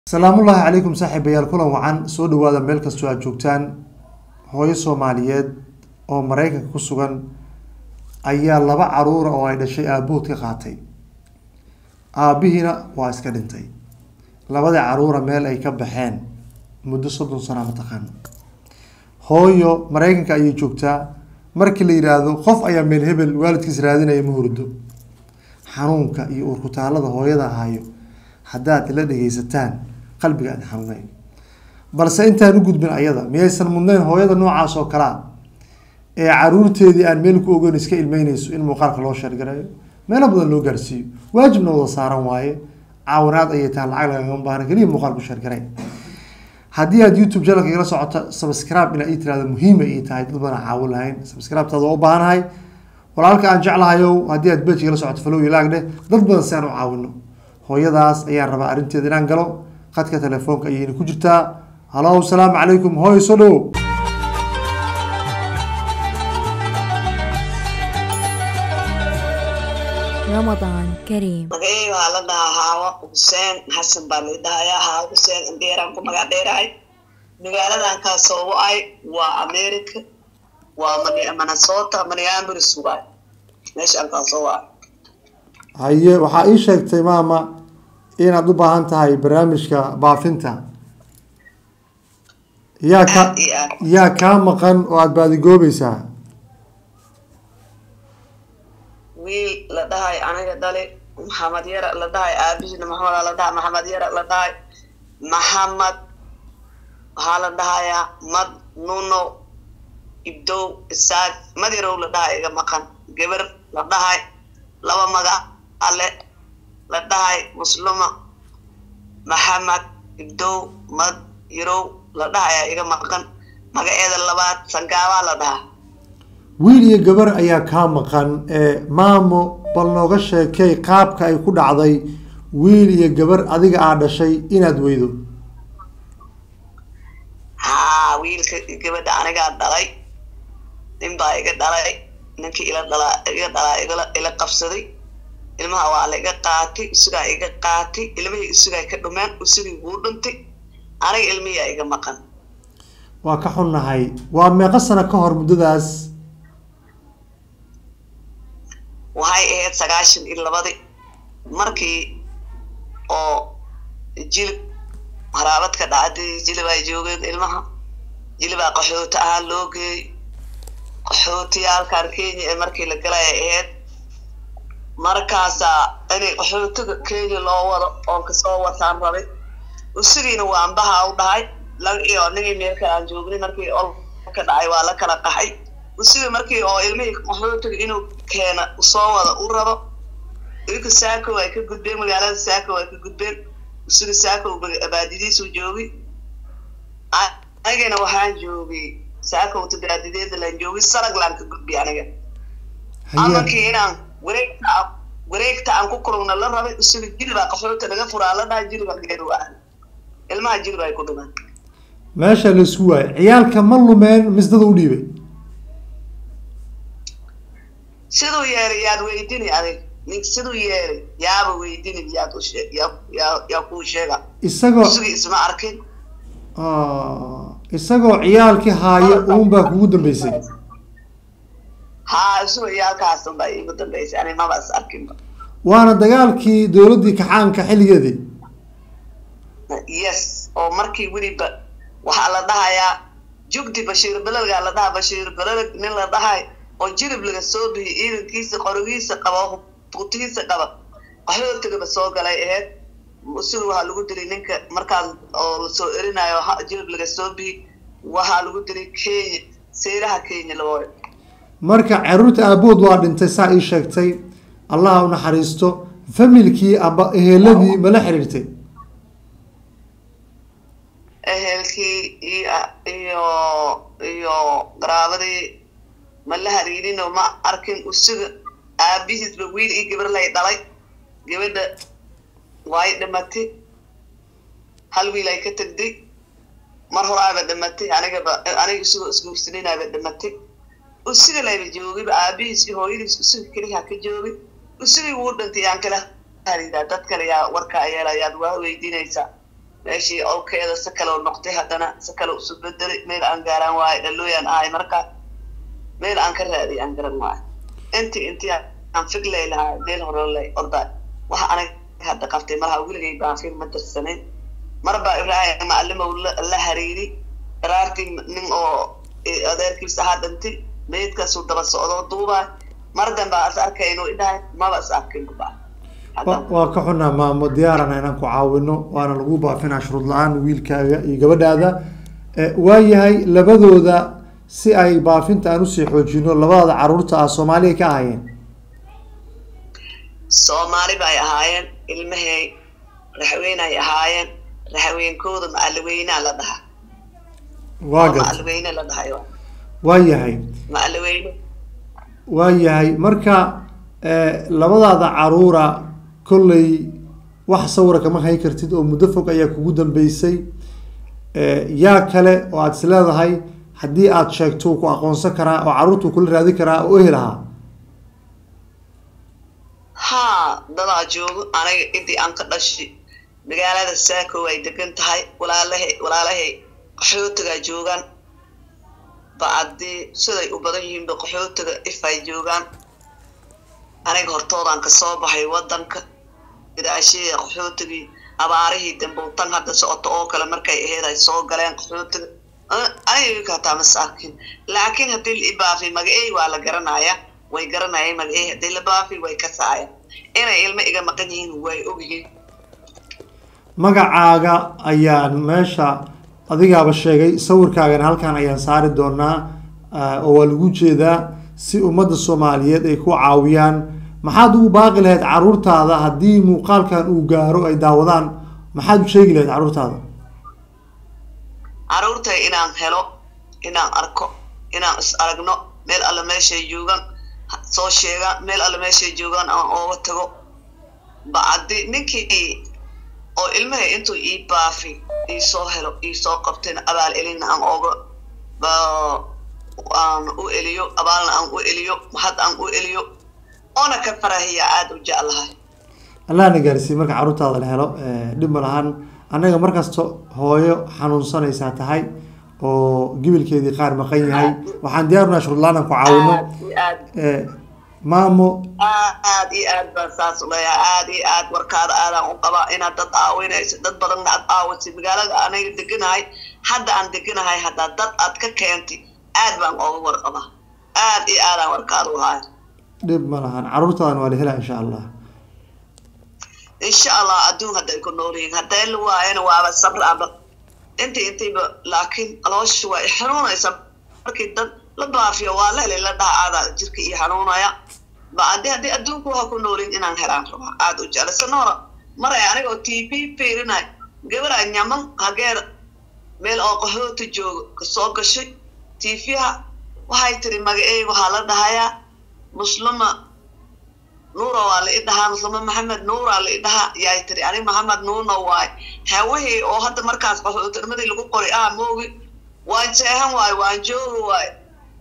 salaamullaahi calaykum saaxiibayaal kulan wacan soo dhawaada meel kastoo aad joogtaan hooyo soomaaliyeed oo maraykanka ku sugan ayaa laba caruura oo ay dhashay aabahood ka qaatay aabihiina waa iska dhintay labadii caruura meel ay ka baxeen muddo soddon sana mataqaano hooyo maraykanka ayay joogtaa markii la yiraahdo qof ayaa meel hebel waalidkiis raadinaya ma hurdo xanuunka iyo uurkutaalada hooyada hayo haddaad ila dhegeysataan qalbiga aad xanuunayn balse intaan u gudbin ayada miyaysan mudnayn hooyada noocaas oo kalea ee caruurteedii aan meel ku ogeyn iska ilmeyneyso in muuqaalka loo sheergareeyo meelo badan loo gaarsiiyo waajibna wada saaran waaye caawinaad ayay tahay lacag lagagama baahna keliya muuqaal ku sheergarey haddii aad youtube channelka igala socoto subscribe inaa ii tirahdo muhiima ii tahay dad badan caawin lahayn subscribe-taada waa u baahanahay walaalka aan jeclahayow haddii aad bejka igala socoto follow iyo laag dheh dad badan si aan u caawino hooyadaas ayaan rabaa arrinteeda inaan galo qadka telefoonka ayayna ku jirtaa halo salaamu calaykum hooy soo dhowo Ramadan Kareem. magaceyga waxaa la dhahaa haawa xuseen xasan baa la dhahayaa haawa xuseen indheeraan ku magac dheerahay magaaladan kaa soo wa-ay waa america waa Mani- minnesota minneapolis waay meeshaan kaa soo wa-ay haye waxaa ii sheegtay maama inaad u baahan tahay barnaamijka baafinta yaa ka Aad iyo aad. yaa kaa maqan oo aada baadigoobaysaa wiil la dhahay aniga dhali maxamed yara la dhahay aabihiina maxamed la dhahay maxamed yara la dhahay maxamed waxaa la dhahayaa mad nuno ibdow isaaq madirow la dhahay iga maqan gabar la dhahay laba magac ale la dhahay muslima maxamed ibdow mad yarow la dhahayaa iga maqan magaceeda labaad sangaabaa la dhahaa wiil iyo gabar ayaa kaa maqan ee maamo bal nooga sheekay qaabka ay ku dhacday wiil iyo gabar adiga aa dhashay inaad weydo haa wiilka gabadha anigaa dhalay nin baa iga dhalay ninkii ila dhalaa iga dhalaa igala ila qabsaday ilmaha waa la iga qaatay isugaa iga qaatay ilmihii isugaa ka dhumeen isugii wuu dhintay aniga ilmihiyaa iga maqan waa ka xunnahay waa meeqo sano ka hor muddadaas waxay ahayd sagaashan iyo labadi markii oo jilib haraabadka dhacday jilib ay joogeen ilmaha jilibaa qaxooti ahaan loo geeyey qaxootiyaalkan kenya ee markii la galay ay ahayd markaasaa inay qaxootiga kenya loo wado oon kasoo wataan rabay usigiina waa ambaha u dhahay lag iyo nigii meelka aan joognay markii olka dhacay waa la kala qaxay usiga markii oo ilmihii qaxootiga inuu keena usoo wada u rabo ilka saako ay ka gudbeen magaalada saako ay ka gudbeen usiga saako baadidiisu joogay anigana waxaan joogay saakowta baadideeda laan joogay saraglaan ka gudbay aniga haye amankii inaan wareegta aan- wareegta aan ku kulugna la rabay usiga jilibaa qaxoota laga furaa la dhahay jiliba geeru ah ilmaha jilib ay ku dhumaan meesha la isku waayay ciyaalka ma lumeen misdada u dhiibay siduu yeelay yaad weydini adig nink siduu yeelay yaaba weydini yaad u shee yaa yaa yaa kuu sheega isagoo usigii isma arkin Ah, isagoo ciyaalkii haaya uunbaa kugu dambeysay haa isuga yaalkaasan baa iigu dambeysay ani maba is arkinba waana dagaalkii dowladdii kaxaanka xilligeedii yes oo markii weliba waxaa la dhahayaa jugdi bashiir beledgaa la dhahaa bashiir beled nin la dhahay oo jilib laga soo bixiyay ciidankiisa qorigiisa qaba butigiisa qaba qaxootigaba soo galay aheyd sida waxaa lagu dilay ninka markaas oo lasoo erinayo ha- jilib laga soo bixi waxaa lagu dilay kenya seeraha kenya labooy marka caruurta aabahood waa dhintay saa ii sheegtay allaha u naxariisto familkii amba eheladii mala xiriirtay ehelkii iyo iyo iyo qaraabadii ma la hariirinoo ma arkin usiga aabihiisba wiil iyo gabar lay dhalay gabadha way dhimatay hal wiil ay ka tagday mar horaaba dhimatay anigaba aniga isagoo isguursaninaaba dhimatay usiga layba joogayba aabihiis iyo hooyadiis usiga keliha ka joogay usigii wuu dhintay yaan kala hariiraa dad kale yaa warkaa yeela yaad waa weydiinaysaa meeshii owkeeda si kale u noqtay haddana si kale isu bedelay meel aan gaaraan waayo dhalooyaan ahay marka meel aan ka raadiy aan garan waayo intii intii aan figlay lahaa meel hore lay orda waxa aniga hadda qabtay malaha weligay baan fiil ma dirsanin marba ibraahim macalimow la la hariiri daraartii nin oo adeerkiisa ahaa dhintay meydkaasuu daba socdoo duubaa mar dambe as arkay inuu idhahay maba is arkin ba Wa- waa ka xunaa maamo diyaarana inaan ku caawino waana lagu baafinaa shuruud la-aan wiilkaaga iyo gabadhaada Eh, waayahay labadooda si ay baafinta aan usii xoojino labadooda caruurta ah soomaaliya ka ahaayeen soomaali bay ahaayeen ilmahay raxweynay ahaayeen raxweynkooda macalaweyna la dhahaa waa garta macalaweyne la dhahay waayahay macalaweyne waayahay marka eh, labadaada caruura kolley wax sawira kama hay kartid oo muddo fog ayaa kugu dambeysay Eh, yaa kale oo aada is leedahay haddii aada sheegto wuu ku aqoonsan karaa oo caruurta wuu kula raadi karaa oo ehel ahaa haa dadaa joogo aniga intii aan ka dhashay magaalada saako ay degan tahay walaalahay walaalahay qaxootiga joogaan bacdii siday u badan yihiinba qaxootiga if ay joogaan aniga hortoodaan kasoo baxay wadanka idaashihii qaxootigii abaarihii dambe tan hadda socoto oo kale markay aheyd ay soo galeen qaxootiga aniga hataa mas arkin laakiin haddii la ibaafi magacey waa la garanaya way garanayeen magacey haddii la baafi way ka saayeen inay ilmo iga maqan yihiin way ogyihiin magacaaga ayaan meesha adigaaba sheegay sawirkaagana halkan ayaan saari doonaa ah, oo waa lagu jeedaa si ummadda soomaaliyeed ay ku caawiyaan maxaad ugu baaqi lahayd caruurtaada haddii muuqaalkan uu gaaro ay daawadaan maxaad u sheegi lahayd caruurtaada caruurtay inaan helo inaan arko inaan is aragno meel alle meeshay joogaan ha- soo sheegaan meel alle meeshay joogaan aan ooga tago bacdi ninkii oo ilmaha intuu ii baafi ii soo helo ii soo qabtayna abaal elina aan ooga ba- aan u eliyo abaalna aan u eliyo mahad aan u eliyo oona ka farahiya aada u jeclahay allahna gaarsiiye marka caruurtaada la helo eh, dhib ma lahan annaga markasta hooyo xanuunsanaysaa tahay oo gibilkeedii qaar maqan yahay waxaan diyaarunaa shuruudlaan aan ku caawino aad iyo aad Eh, maamo aad iyo aad baan saas u leeyahay aad iyo aad warkaada aadaan u qabaa inaad dad caawinayso dad badanna aad caawisay magaalada anaga deganahay hadda aan deganahay haddaa dad aad ka keentay aad baan ooga warqabaa aad iyo aadaan warkaada u haya dhib ma lahan caruurtaadan waa la helaa insha allah insha allah adduun hadday ku nool yihiin hadday la waayana waaba sabraaba intii intiiba laakiin aloosha waa i xanuunaysa markii dad la baafiyo waa la helay la dhaha aadaa jirka ii xanuunaya ba haddii haddii adduunku waxa ku noolin inaan helaan rabaa aada u jecla sanoora maray anigoo t v fiirinay gabaraa nyaman hageeda meel oo qahoota joogo kasoo gashay t v-ha waxay tiri magaceey waxaa la dhahayaa muslima nuura waa la i dhahaa muslima maxamed nuuraa la i dhahaa yaay tiri ani maxamed nuurna waay hawihii oo hadda markaas qaxootirmadii lagu qoray ah moogi waan jeehan waayo waan joogi waayo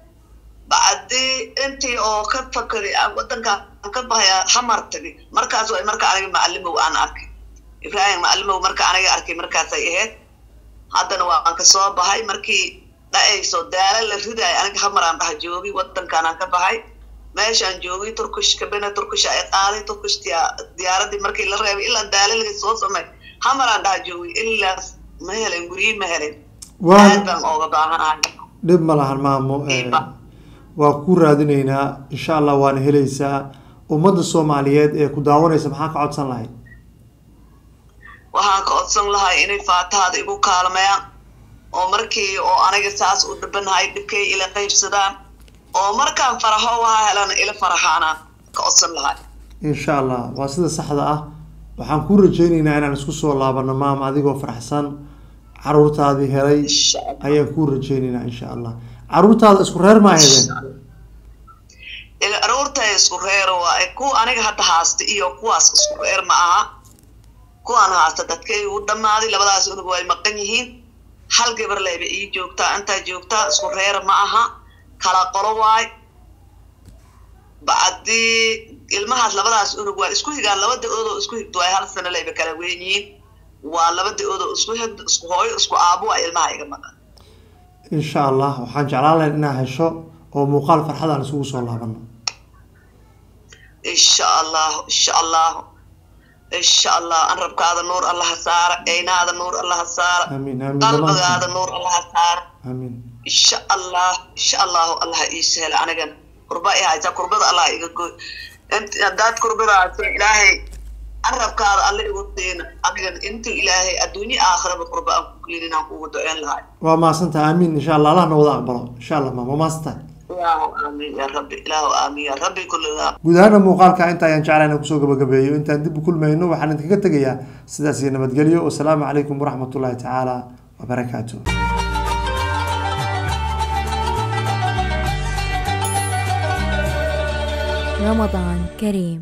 bacdii intii oo ka fakari aan wadanka aan ka bahaya xamar tagi markaas way marka aniga macalimow aan arkay ibraahim macalimow marka aniga arkay markaasay ahayd haddana waan kasoo bahay markii dhacayso daala la ridayo aniga xamar aan dhaha joogi wadankaan aan ka bahay meeshaan joogay turkish kabina turkish ay qaaday turkish diyaaradii markii la reebay ilaa daala laga soo samay xamar aan dhaha joogay ilaas ma helen guryi ma helen Waa- aad baan ooga baahanahay dhib ma lahan maamo eh, Iba. waa ku raadinaynaa insha allah waana helaysaa ummadda soomaaliyeed ee ku daawanaysa maxaa ka codsan lahayd waxaan ka codsan lahay inay faatahaada igu kaalmayaan oo markii oo aniga saas u dhibanahay dhibkay ila qaybsadaan oo markaan faraxo waxa helana ila faraxaanaan ka codsan lahay insha allah waa sida saxda ah waxaan ku rajaynaynaa inaan isku soo laabano maam adigoo faraxsan caruurtaadii helay insha allah ayaan ku rajaynaynaa insha allah caruurtaada isku reer ma ahaydeen ila aroortay isku reer waa kuwa aniga hadda haasta iyo kuwaas isku reer ma aha kuwaan haasta dadkay u dhammaaday labadaas unug way maqan yihiin hal gabar layba ii joogtaa intaa joogtaa isku reer ma aha kala qolo waay bacdii ilmahaas labadaas unug waa isku higaan laba da-ood oo isku higto ay hal sano layba kala weyn yihiin waa laba da-ood oo isku hegdo isku hooyo isku aabo waa ilmaha iga maqan insha allah waxaan jeclaan lahayn inaad hesho oo muuqaal farxad aan isugu soo laabano insha allahu insha allahu insha allah an rabkaada nuur allaha saara eynaada nuur allaha saara amiin amiin qalbigaada dhammaantiin nuur allaha saara amiin insha allah insha allahu allaha ii sahla anigan kurba i haysa kurbada allah iga goy int haddaad kurbadaas ilaahay carabkaada alle igu siina anigan intuu ilaahay adduunye aakhiraba kurba aan ku gelin inaan kugu duceyn lahay waa mahadsantahay amiin insha allah allahna wada aqbalo insha allah maam waa mahadsantahay ilaahu aamiin ya rabbi ilaahu aamiin ya rabbi kulligaa guud ahaana muuqaalka inta ayaan jeclahay inaan kusoo gabagabeeyo intaan dib u kulmayno waxaan idinkaga tegayaa sidaas iyo nabadgelyo wasalaamu calaykum waraxmatullaahi tacaala wabarakaatuh Ramadan Kareem.